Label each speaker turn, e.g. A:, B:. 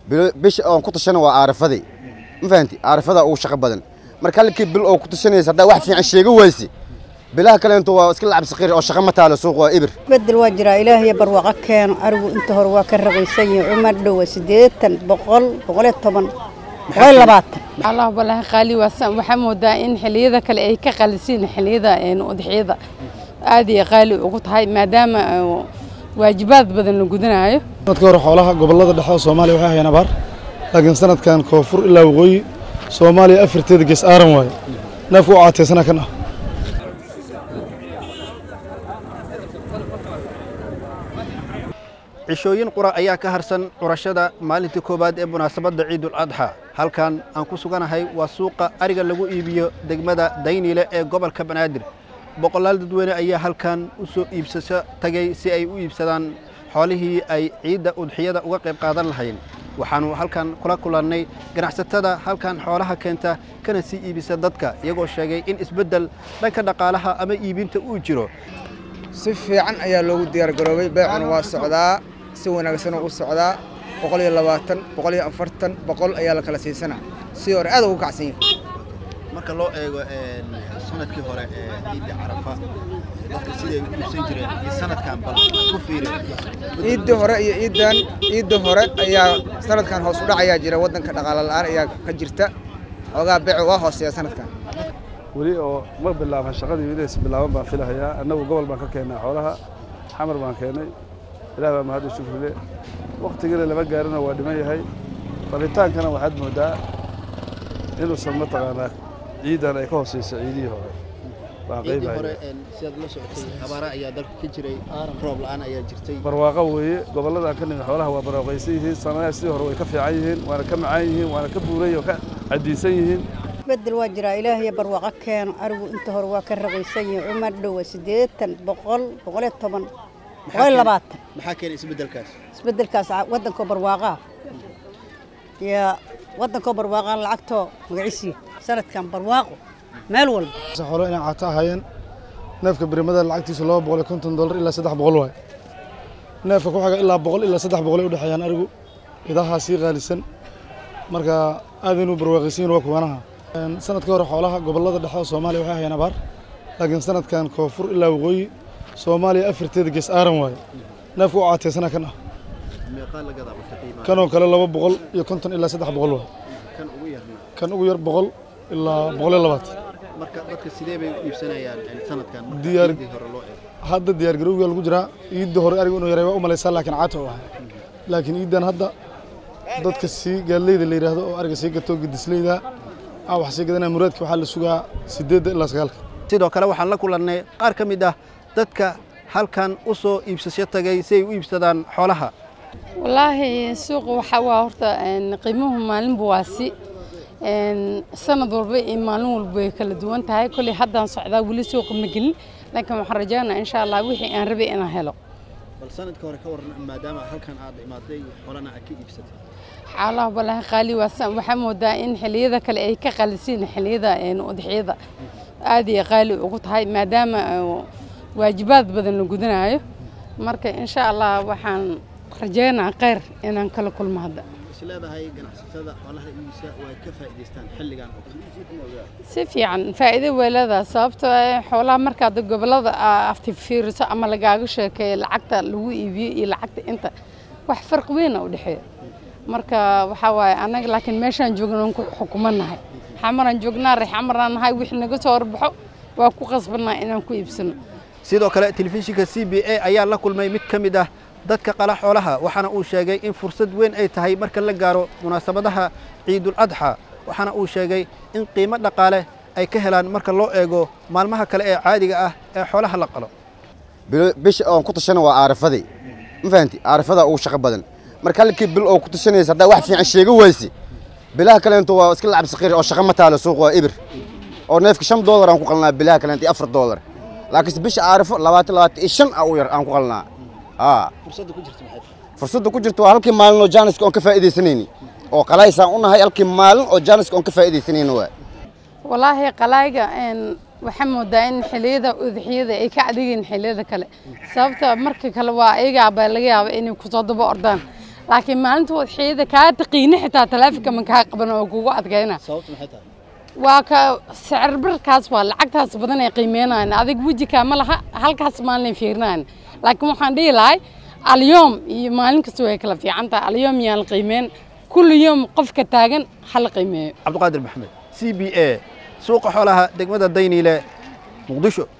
A: bisha oon ku tashana waa aarafadii ma fahanti aarafadaa ugu shaqo badan marka halkii bil oo ku tashanaysa haddaa wax fiican sheega wayse bilaha kalento waa iska lacab saqiir oo shaqo ma taalo suuq waa ibir
B: bedel waa jiraa ilaahiyo barwaaqo keeno arigu inta hore waa ka raqiisan yahay cumar dhowa siddeetan boqol boqol iyo toban boqol iyo labaatan
C: allah balaahi qaali waasan waxaa moodaa in xilliyada kale ay ka qalisiin xilliyada udxiyada aad iyo qaali ugu tahay maadaama waajibaad badan la gudanayo
D: sanadka hore xoolaha gobollada dhexe oo soomaaliya waxay hayaan abaar laakiin sanadkan koonfur ilaa waqooyi soomaaliya afarteeda gees aaran waaye neefku u caateysana kan ah
E: cishooyin qura ayaa ka harsan curashada maalintii koowaad ee munaasabadda ciidul adxa halkan aan ku suganahay waa suuqa ariga lagu iibiyo degmada dayniile ee gobolka banaadir boqolaal dadweyne ayaa halkan u soo iibsasho tagay si ay u iibsadaan xoolihii ay ciidda udxiyada uga qayb qaadan lahayn waxaannu halkan kula kulannay ganacsatada halkan xoolaha keenta kana sii iibisa dadka iyagoo sheegay in isbeddel dhanka dhaqaalaha ama iibinta uu jiro
F: si fiican ayaa loogu diyaargaroobay beecuna waa socdaa si wanaagsanoo u socdaa boqol iyo labaatan boqol iyo afartan boqol ayaa la kala siisanaa si hore aad ugu kacsan yahay
E: marka loo eego sanadkii hore ee ciidda carafa dadka siday u iibsan jireen iyo sanadkan bal ku fiiri
F: ciiddii hore iyo ciiddan ciiddii hore ayaa sanadkan hoos u dhac ayaa jira waddanka dhaqaale la'aan ayaa ka jirta xoogaa beecu waa hooseeya sanadkan
D: weli oo ma bilaaban shaqadii wiilaysa bilaaban baan filahayaa annagu gobol baan ka keennaa xoolaha xamar baan keennay ilaah baa mahad u shukrile wakhtigana lama gaarina waa dhiman yahay falitaankana waxaad mooddaa inuusan mataqaanaa ciidan ay ka hooseyso ciidihii hore baan
E: ciiddii hore
D: qaybahaya
E: sidaad la socotay abaara ayaa dalka ka jiray roob la'aan ayaa jirtay
D: barwaaqo weeye gobollada aan ka nimid xoolaha waa barwaaqaysan yihiin sanadaha sidii hore way ka fiican yihiin waana ka macaan yihiin waana ka buuran yihiin oo ka caddiisan yihiin
B: bedel waa jiraa ilaahiyo barwaaqo keeno arigu inta hore waa ka raqiisan yahay cumar dhowa siddeetan boqol boqol iyo toban boqol iyo labaatan
E: maxaa keenay isbeddelkaas
B: isbeddelkaas waddankoo barwaaqaa iyo waddankoo barwaaqaa lacagtoo magaciisii sanadkan barwaaqo meel walba
D: xoolo inay caato ahaayeen neefka birimada lacagtiisa laba boqol iyo konton dollar ilaa saddex boqol waay neefka ku xiga ilaa boqol ilaa saddex boqol ay u dhexeeyaan arigu idahaa sii qaalisan marka aad inuu barwaaqaysan waa kuwanaha sanadkii hore xoolaha gobollada dhexe oo soomaaliya waxay hayaan abaar laakiin sanadkan koonfur ilaa waqooyi soomaaliya afarteeda gees aaran waaye neefku u caateysana kan ah
E: meeqaa la gadaa marka qiimaha
D: kanoo kale laba boqol iyo konton ilaa saddex boqol waay
E: kan ugu yarna
D: kan ugu yar boqol ilaa boqol iyo labaatan
E: marka dadka sidee bay u iibsanayaan sanadkan marka
D: Diyaar-
E: ciiddii hore loo eego
D: hadda diyaargarowga lagu jiraa ciidda hore ariga inuu yaray waa u malaysaa laakiin caata u ahay laakiin ciiddan hadda dadka sii gaadleyda la yidhaahdo oo ariga sii gato gedisleyda aa wax sii gadanaya muraadka waxaa la sugaa sideedda ilaa sagaalka
E: sidoo kale waxaan la kulannay qaar ka mid ah dadka halkan u soo iibsasho tagay si ay u iibsadaan xoolaha
C: wallaahi suuqa waxaa waa horta een, qiimuhu maalinba waa si een, sanad walba iyo maalin walba way kala duwan tahay kolley haddaan socdaa weli suuqa ma gelin laakiin waxaan rajaynaa insha allah wixii aan rabay inaan helo
E: bal sanadka hore ka waran maadaama halkan aad imaaday xolana aad ka iibsatay
C: xaalaha balaahi qaali waasan waxaa moodaa in xilliyada kale ay ka qalisiin xilliyada een, udxiyada aad iyo qaali ugu tahay maadaama ee, waajibaad badan la gudanayo marka insha allah waxaan rajaynaa kheyr inaan kala kulmo hadda
E: is leedahay ganacsatada xoolaha iibisa way ka faa'iidaystaan xilligan oo kale
C: si fiican faa'iido way leedahay sababtoo ah xoolaha markaad gobollada aa afti fiiriso ama lagaaga sheekeeyo lacagta lagu iibiyo iyo lacagta inta wax farqi weyn u dhexeeya marka waxaa waaye annaga laakiin meeshaan joogna waan ku xukumanahay xamaraan joognaa reex xamaraan nahay wixii naga soo horbaxo waa ku qasbannahay inaan ku iibsano
E: sidoo kale telefishinka c b a ayaa la kulmay mid ka mid ah dadka qala xoolaha waxaana uu sheegay in fursad weyn ay tahay marka la gaaro munaasabadaha ciidul adxa waxaana uu sheegay in qiimo dhaqaale ay ka helaan marka loo eego maalmaha kale ee caadiga ah ee xoolaha la qalo
A: Bilo- bisha oon ku tashana waa aarafadii ma fahanti aarafadaa ugu shaqo badan marka halkii bil oo ku tashanaysa haddaa wax fiican sheega wayse bilaha kalento waa iska lacab saqiir oo shaqo ma taalo suuq waa ibir oo neefka shan doolar aan ku qalnaa bilaha kalento iyo afar doolar laakiinse bisha aarafo labaatan labaatan iyo shan a u yar aan ku qalnaa aa
E: fursadda ku jirta maxay
A: fursadda ku jirto waa halkii maalin oo jaaniska oon ka faa'iidaysanayni oo qalaysaan u nahay halkii maalin oo jaaniska oon ka faa'iidaysanayni waa
C: walaahi qalayga een waxaa moodaa in xilliyada udxiyada ay ka adeegeen xilliyada kale sababta marka kale waa ayagaa baa laga yaaba inay kusoo daba ordaan laakiin maalinta udxiyada kaa taqiini xitaa taleefonka ma kaa qaban oo kugu adkayna
E: sababtu maxay tahay
C: waa ka sicir barkaas waa lacagtaas badan ay qiimeynayaan adig wejikaa ma laha halkaas maalin fiirinayan laakiin waxaan dhihi lahay alyoom iyo maalin kasta way kala fiican tahay alyoom yaan la qiimeyn kulli yoom qofka taagan ha la qiimeeyo
E: cabdiqaadir maxamed c b a suuqa xoolaha degmada dayniile muqdisho